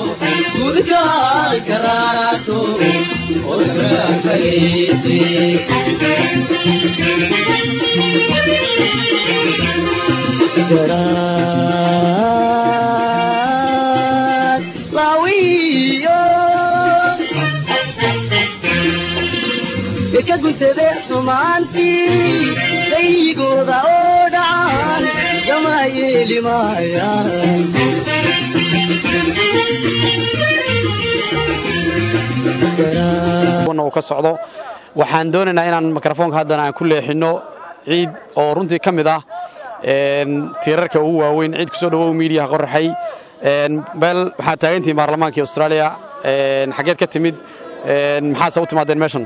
gudgaal karaarato orakageyse garaad laawiyo ka guntade xumaantii daygooda oo dhacan gama yeeli maayaan uu ka socdo waxaan doonaynaa inaan mikrofoonka haddana aan ku leexinno ciid oo runtii ka mid ah tiirarka ugu waaweyn ciid kusoo dhawow miidiyaha qoraxay beel waxaad taagantihiin baarlamaankii austraaliya xaggeed ka timid maxaadse u timaadeen meeshan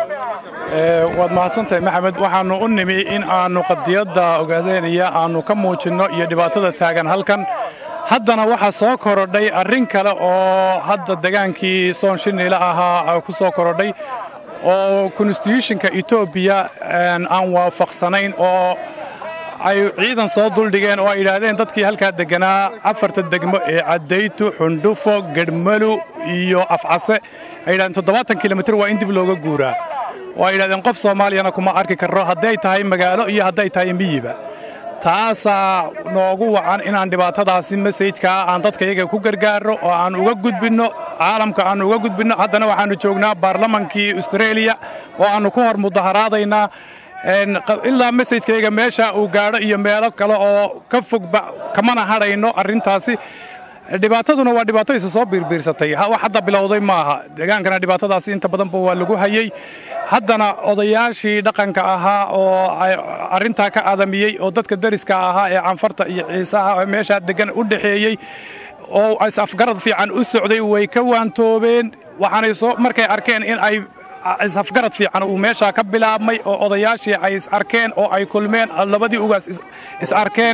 waad mahadsantahay maxamed waxaannu u nimi in aannu qadiyadda ogaadeynaya aannu ka muujinno iyo dhibaatada taagan halkan haddana waxaa soo korodhay arrin kale oo hadda degaankii soon shiniila ahaa ku soo korodhay oo konstituushinka etoobiya aan waafaqsanayn oo ay ciidan soo duldhigeen oo ay yidhaahdeen dadkii halkaa degganaa afarta degmo ee caddaytu xundhufo gedhmalu iyo afcase ay yidhahdeen toddobaatan kilomitir waa in dib looga guuraa oo ay yidhahdeen qof soomaaliyana kuma arki karro hadday tahay magaalo iyo hadday tahay miyiba taasaa noogu wacan inaan dhibaatadaasi mesajkaa aan dadka iyaga ku gargaarro oo aan uga gudbinno caalamka aannu uga gudbinno haddana waxaannu joognaa baarlamankii austareeliya oo aannu ku hor mudaharaadaynaa ilaa mesajkayga meesha uu gaadho iyo meelo kale oo ka fogba kamana hadhayno arrintaasi dhibaataduna waa dhibaato isa soo biirbiirsatay wax hadda bilowday maaha degaankana dhibaatadaasi inta badanba waa lagu hayey haddana odayaashii dhaqanka ahaa oo arrintaa ka adamiyey oo dadka deriska ahaa ee canfarta iyo ciisaha meeshaa deggan u dhexeeyey oo is-afgarad fiican u socday way ka waantoobeen waxaanay soo markay arkeen in ay is-afgarad fiican uu meeshaa ka bilaabmay oo odayaashii ay is arkeen oo ay kulmeen labadii ugaas is arkeen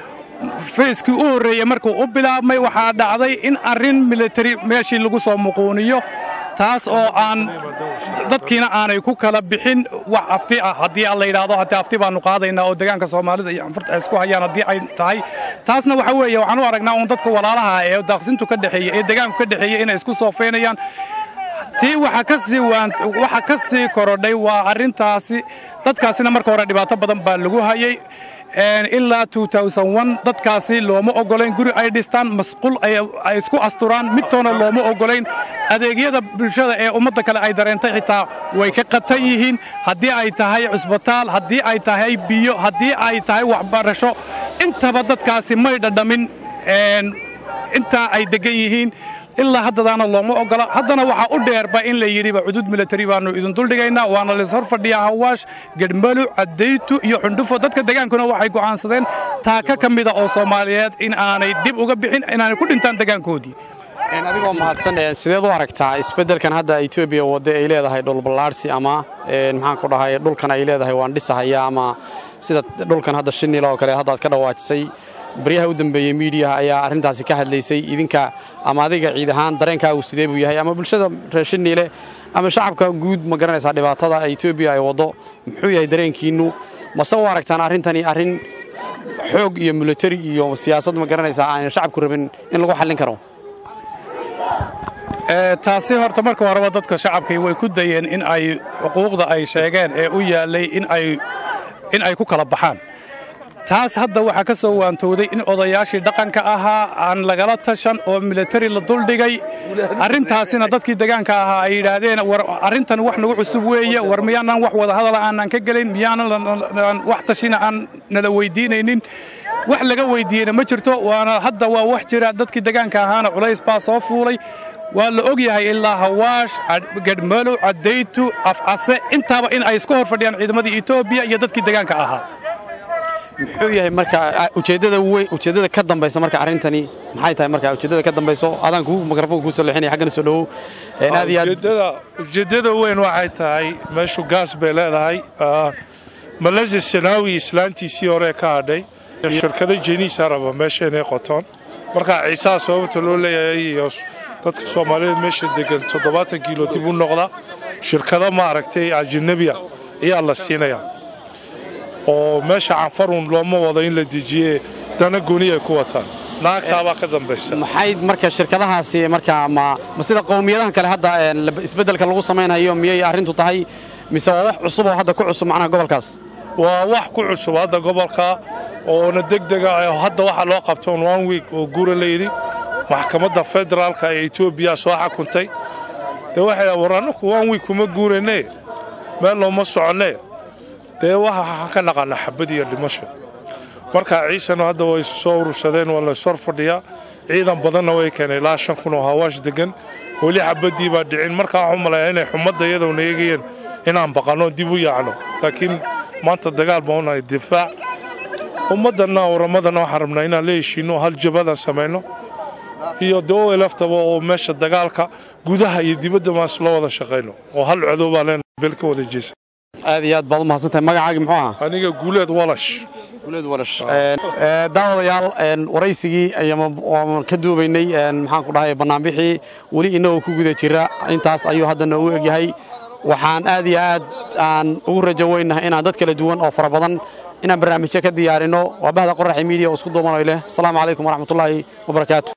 fayskii u horreeyey markuu u bilaabmay waxaa dhacday in arrin militari meeshii lagu soo muquuniyo taas oo aan dadkiina aanay ku kala bixin wax afti ah haddii aan la yidhaahdo haddii afti baannu qaadaynaa oo degaanka soomaalida iyo anfurta ay isku hayaan haddii ay tahay taasna waxa weeye waxaan u aragnaa uun dadka walaalaha ee daaqsintu ka dhexeeya ee degaanku ka dhexeeya inay isku soofeynayaan tii waxa ka sii waxa ka sii korodhay waa arrintaasi dadkaasina marka hore dhibaato badan baa lagu hayey ilaa dadkaasi looma oggolayn guri ay dhistaan masquul ay isku asturaan midtoona looma oggolayn adeegyada bulshada ee ummadda kale ay dareentay xitaa way ka qatan yihiin haddii ay tahay cusbitaal haddii ay tahay biyo haddii ay tahay waxbarasho intaba dadkaasi may dhadhamin intaa ay deggan yihiin ilaa haddadaana looma oggola haddana waxaa u dheerba in la yidhiba cudud militari baannu idin duldhigaynaa waana laishor fadhiyaa hawaash gedhmalu caddaytu iyo xundhufo dadka degaankuna waxay go'aansadeen taaka ka mida oo soomaaliyeed in aanay dib uga bixin inaanay ku dhintaan degaankoodii adigoo mahadsan sideed u aragtaa isbeddelkan hadda etoobiya wadda ay leedahay dhulballaadhsi ama maxaan ku dhahay dhulkan ay leedahay waan dhisahaya ama sida dhulkan hadda shinila oo kale haddaad ka dhawaajisay baryaha u dambeeyey miidiyaha ayaa arrintaasi ka hadlaysay idinka ama adiga ciid ahaan dareenkaagu sidee buu yahay ama bulshada reer shiniile ama shacabka guud ma garanaysaa dhibaatada etoobiya ay waddo muxuu yahay dareenkiinnu mase u aragtaan arrintani arrin xoog iyo militari iyo siyaasad ma garanaysaa aan shacabku rabin in lagu xallin karo taasi horta marka horeba dadka shacabkii way ku dayeen in ay xuquuqda ay sheegeen ee u yaallay in ay ku kala baxaan taas hadda waxaa ka soo waantowday in odayaashii dhaqanka ahaa aan lagala tashan oo militari la duldhigay arrintaasina dadkii degaanka ahaa ay yidhaahdeen war arrintan wax nagu cusub weeye war miyaanan wax wadahadala aanan ka gelin miyaanan wax tashina aan nala weydiinaynin wax laga weydiiyeyna ma jirto waana hadda waa wax jira dadkii degaanka ahaana culays baa soo fuulay waa la og yahay ilaa hawaash gedhmalow caddaytu afcase intaaba in ay iska hor fadhiyaan ciidamadii etoobiya iyo dadkii degaanka ahaa muxuu yahay marka ujeeddada weyn ujeeddada ka dambaysa marka arrintani maxay tahay marka ujeeddada ka dambayso adaan kugu mikrofoonka kuu soo leexinaya xaggana soo dhawow aad iyo aad ujeeddada weyn waxay tahay meeshu gaas bay leedahay malesi sanaawi islaantiisii hore ka hadhay shirkado jeniisa raba meesha inay qotoon marka ciisaha sababta loo leeyahay iyo dadka soomaaliyeed meesha degan toddobaatan kiilo dib u noqda shirkado maaragtay ajanabiya ayaa la siinayaa oo meesha canfarun looma wado in la dejiye dana gooni ay ku wataan naagtaabaa ka dambaysa maxay marka shirkadahaasi markaa ma ma sida qowmiyadahan kale hadda een, la- isbeddelka lagu samaynayo miyay arrintu tahay mise waa wax cusub oo hadda ku cusub macnaha gobolkaas waa wax ku cusub hadda gobolka oona degdega ah hadda waxaa loo qabta un one week oo guura layidhi maxkamadda federaalka ee etoobiya soo xakuntay dee waxay war annaku one week kuma guurane meel looma soconne dee waxa ka naqana xabad iyo dhimasho marka ciisana hadda way isu soo urursadeen waa lays hor fadhiyaa ciidan badanna way keeneen ilaa shan kun oo hawaash degan weli xabaddii baa dhicin markaa waxu malaya inay xumadda iyadowna eegayeen inaan baqanno dib u yaacno laakiin maanta dagaal baan unahay difaac ummaddanna waramadana waxaan rabnaa inaan la heshiinno hal jabadan samayno iyo dawey laftaba oo meesha dagaalka gudaha iyo dibadda maas loo wada shaqayno oo hal codow baa leenahay beel ka wada jeesa aad iyo aad baad u mahadsantahay magacaagi muxuu ahaa aniga guuleed walash daawadayaal een, waraysigii ayaan waan ka duubaynay een, maxaan ku dhahay bannaanbixii weli innagoo ku guda jira intaas ayuu hadda noogu egyahay waxaan aad iyo aad aan ugu rajo weynahay inaan dad kala duwan oo fara badan inaan barnaamijyo ka diyaarinno waa bahda qoraxi miidiya oo isku duubanayo leh asalaamu calaykum waraxmatullaahi wabarakaatu